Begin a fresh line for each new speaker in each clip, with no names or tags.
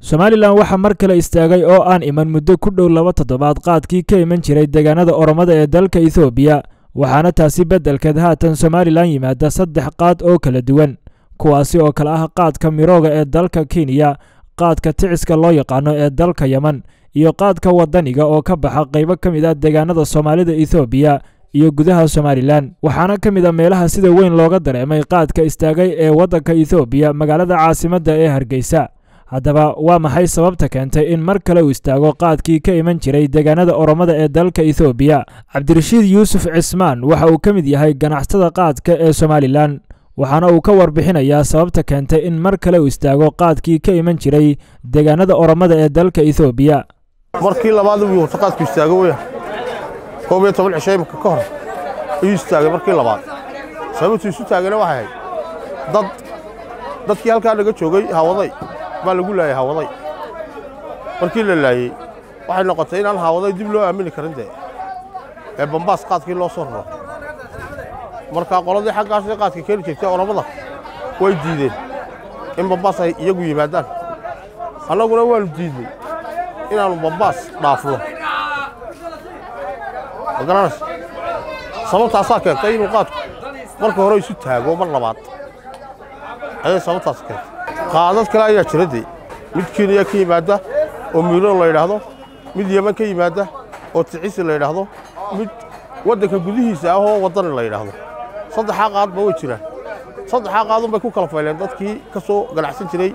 somalilan waxaa mar kale istaagay oo aan iman muddo ku dhow laba toddobaad qaadkii ka iman jiray deegaanada oromada ee dalka ethoobiya waxaana taasi beddelkeed haatan somalilan yimaada saddex qaad oo kala duwan kuwaasi oo kale ah qaadka mirooga ee dalka kenya qaadka ticiska loo yaqaano ee dalka yemen iyo qaadka waddaniga oo ka baxa qaybo ka mid ah deegaanada soomaalida ethoobiya iyo gudaha somalilan waxaana ka mid a meelaha sida weyn looga dareemay qaadka istaagay ee waddanka ethoobiya magaalada caasimadda ee hargeysa haddaba waa maxay sababta keentay in mar kale uu istaago qaadkii ka iman jiray deegaanada oromada ee dalka ethoobiya cabdirashiid yuusuf cismaan waxa uu ka mid yahay ganacsatada qaadka ee somalilan waxaana uu ka warbixinayaa sababta keentay in mar kale uu istaago qaadkii ka iman jiray deegaanada oromada ee dalka ethoobiya
markii labaad uu horta qaadku istaago weya koob iyo toban cisho imika ka hor ayuu istaagay markii labaad sababtu isu taagana waxay ahayd dad dadkii halkaa naga joogay hawaday baa lagu laayay hawaday markii la laayey waxay noqotay inaan hawaday dib loo aamini karin dee ee bambaas qaadkii loo soo raro marka qoladii xaggaasay qaadka keeni jirtay oromada way diideen in bambaas ay iyagu yimaadaan annaguna waannu diidnay inaannu bambaas dhaafno ma garanaysa sababtaasaa keentay inuu qaadku marka hore isu taago mar labaad ayay sababtaas keentay qaadad kale ayaa jira dee mid kenya ka yimaadda oo miilo la yidhaahdo mid yeman ka yimaadda oo ticisi la yidhaahdo mid waddanka gudihiisa ah oo waddani la yidhaahdo saddexaa qaadba way jiraan saddexaa qaadun bay ku kala fayleen dadkii ka soo ganacsan jiray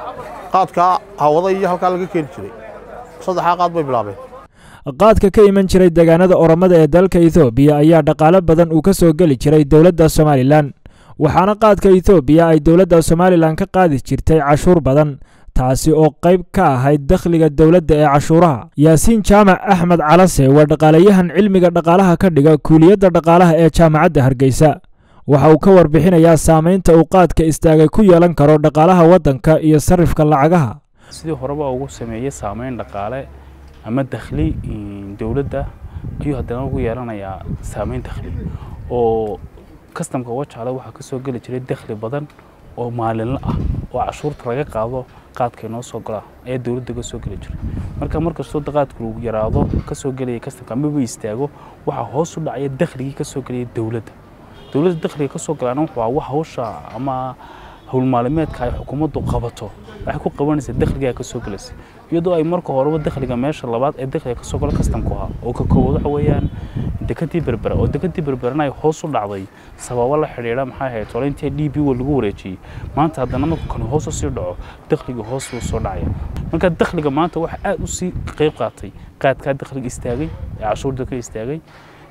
qaadkaa hawada iyo halkaa laga keeni jiray saddexaa qaad bay bilaabeen
qaadka ka iman jiray deegaanada oromada ee dalka ethoobiya ayaa dhaqaale badan uu ka soo geli jiray dowladda somalilan waxaana qaadka ethoobiya ay dowladda somalilan ka qaadi jirtay cashuur badan taasi oo qayb ka ahayd dakhliga dowladda ee cashuuraha yaasiin jaamac axmed calase waa dhaqaalayahan cilmiga dhaqaalaha ka dhiga kuuliyadda dhaqaalaha ee jaamacadda hargeysa waxa uu ka warbixinayaa saamaynta uu qaadka istaagay ku yeelan karo dhaqaalaha waddanka iyo sarifka lacagaha
sidii horeba ugu sameeyey saamayn dhaqaale ama dakhli dowladda ayuu haddana ugu yeelanayaa saamayn dakhli oo kastamka wajaale waxaa ka soo geli jiray dakhli badan oo maalinla ah oo cashuurta laga qaado qaadka inoo soo golaa ayaa dowladda ka soo geli jiray marka markastoo qaadku uu yaraado ka soo gelaya kastamka amaba istaago waxaa hoos u dhacaya dakhligii ka soo gelaya dowladda dowladda dakhliga ka soo galaana wuxuu wax hawsha ama howlmaalimeedka ay xukuumaddu qabato waxay ku qabanaysaa dakhligaa ka soo gelaysa iyadoo ay marka horeba dakhliga meesha labaad ee dakhliga ka soo galo kastamku ahaa oo ka koowaad waxa weeyaan dekadii berbera oo dekadii berberana ay hoos u dhacday sababo la xidhiidha maxay ahayd hore intii d b wa lagu wareejiyey maanta haddana marku kani hoos u sii dhaco dakhliga hoos buu soo dhacaya marka dakhliga maanta waxa aad u sii qayb qaatay qaadkaa dakhliga istaagay ee cashuurda ka istaagay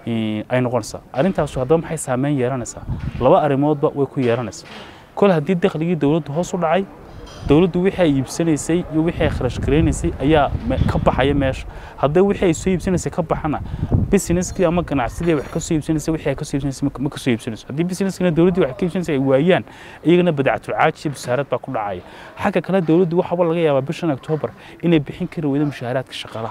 ay noqonaysaa arrintaasu haddaba maxay saameyn yeelanaysaa laba arrimoodba way ku yeelanaysaa kol haddii dakhligii dowladdu hoos u dhacay dowladdu wixii ay iibsanaysay iyo wixii ay kharash garaynaysay ayaa ka baxaya meesha haddii wixii ay soo iibsanaysay ka baxana businesskii ama ganacsadii wax ka soo iibsanaysay wixii ay ka soo iibsanaysay ma ka soo iibsanayso haddii businesskina dowladdii wax ka iibsanaysay ay waayaan iyagana badactul caaji iyo basaarad baa ku dhacaya xagga kale dowladdu waxaba laga yaabaa bishan oktoobar inay bixin kari weydo mushaaharaadka shaqaalaha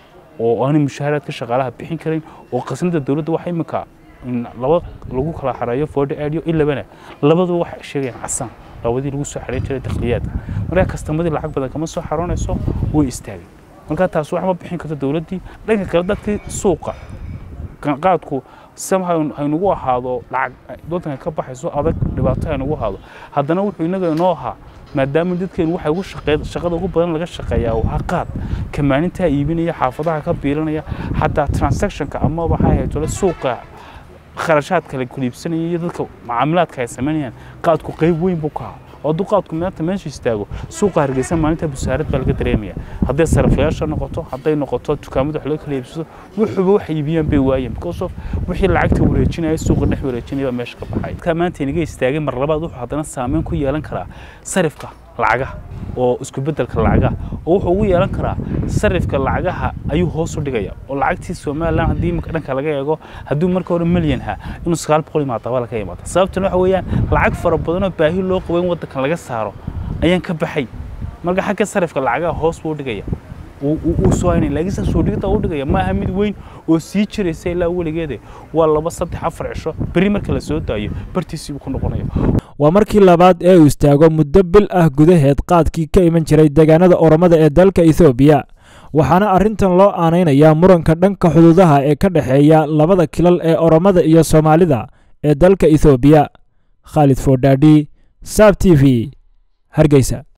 oo aanay mushaaharaadka shaqaalaha bixin karin oo qasnada dowladda waxa imika laba lagu kala xareeyo forty eight iyo ilabana labaduba waxay sheegayaan casaan labadii lagu soo xareyn jiray dakhliyaadka markaa kastamadii lacag badan kama soo xaroonayso way istaagay markaa taas wax ma bixin karto dowladdii dhanka kale dadkii suuqa qaadku sam haynugu ahaado lacag waddanka ka baxayso adag dhibaato haynugu ahaado haddana wuxuu inaga inoo ahaa maadaama dadkeenu waxa ugu shaqeey shaqada ugu badan laga shaqeeyaa waa qaad kamaanintaa iibinaya xaafadaha ka biilanaya xataa transactionka ama waxay ahayd tole suuqa kharashaad kale kuliibsanaya iyo dadka macaamilaadka ay samaynayaan qaadku qayb weyn buu ka ahaa oo hadduu qaadku maanta meesha istaago suuqa hargeysa maalinta busaarad baa laga dareemaya hadday saraflayaasha noqoto hadday noqoto dukaamada wax laga kala iibsado wuxuuba wax iibiyaan bay waayeen because of wixii lacagta wareejinaya suuqa dhex wareejinaya baa meesha ka baxay dadka maanta inaga istaagay mar labaad wuxuu haddana saameyn ku yeelan karaa sarifka lacagaha oo isku beddelka lacagaha oo wuxuu ugu yeelan karaa sarifka lacagaha ayuu hoos u dhigaya oo lacagtii somalilan haddii imika dhanka laga eego hadduu marka hore milyan ha inuu sagaal boqol imaadaba laga imaada sababtana waxa weeyaan lacag fara badanoo baahi loo qabo in waddankan laga saaro ayaan ka baxay marka xagga sarifka lacagaha hoos buu dhigaya uu soo haynay laakiin saa soo dhigta u dhigaya ma aha mid weyn oo sii jiraysa ilaa weligeede waa laba saddex afar cisho berri marka la soo daayo bartiisii buu ku noqonaya
waa markii labaad ee uu istaago muddo bil ah gudaheed qaadkii ka iman jiray deegaanada oromada ee dalka ethoobiya waxaana arrintan loo aanaynayaa muranka dhanka xuduudaha ee ka dhexeeya labada kilal ee oromada iyo soomaalida ee dalka ethoobiya khaalid foodhaadhi saab t v hargeysa